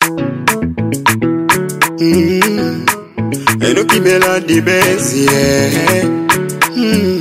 Mm. Enoki Melody Benz, yeah. Mm.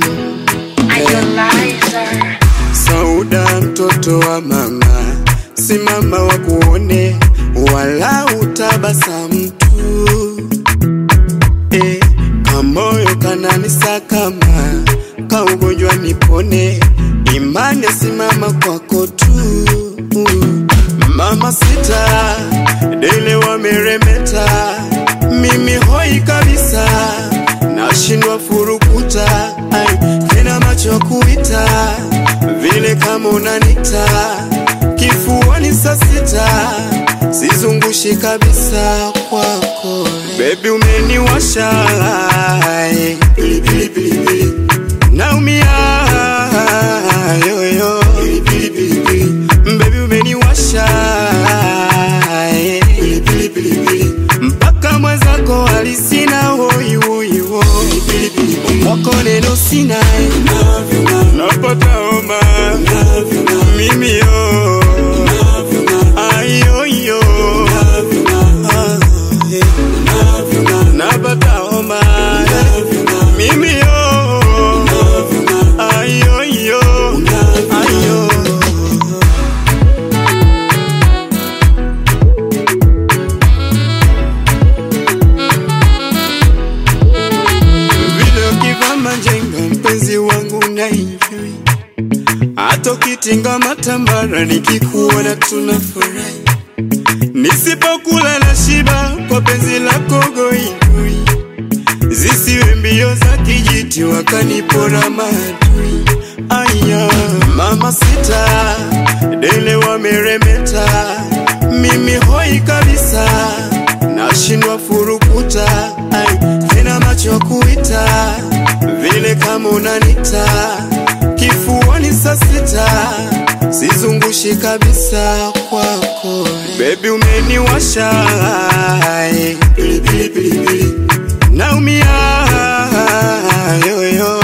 Sauda mtoto wa mama, simama wa kuone, wala utabasamu tu eh, kamoyo kananisakama, kaugonjwa nipone, imani simama kwako tu mama sita, dele wameremeta, mimi hoi kabisa, nashindwa furukuta, ai, tena macho kuita vile kama unanita kifuani saa sita, sizungushi kabisa kwako bebi, umeniwasha ai, pilipili pilipili, naumia yoyo pilipili pilipili, bebi umeniwasha ai, pilipili pilipili, mpaka mwenzako alisina hoi hoi hoi, pilipili pilipili, kwako neno sina ai, napata homa mimi yo ayo yo Ah, eh. napata homa mimi yo ayo yo ayo vile ukivaa majengo mpenzi wangu na enjoy hata ukitinga matambara nikikuona tunafurahi nisipokula na shiba kwa penzi lako goigoi zisiwe mbio za kijiti wakanipora maadui aya mama sita dele wameremeta mimi hoi kabisa nashindwa furukuta ai tena macho kuita vile kama unanita kifuani saa sita sizungushi kabisa kwako bebi umeniwasha ai, pilipili pilipili naumia yoyo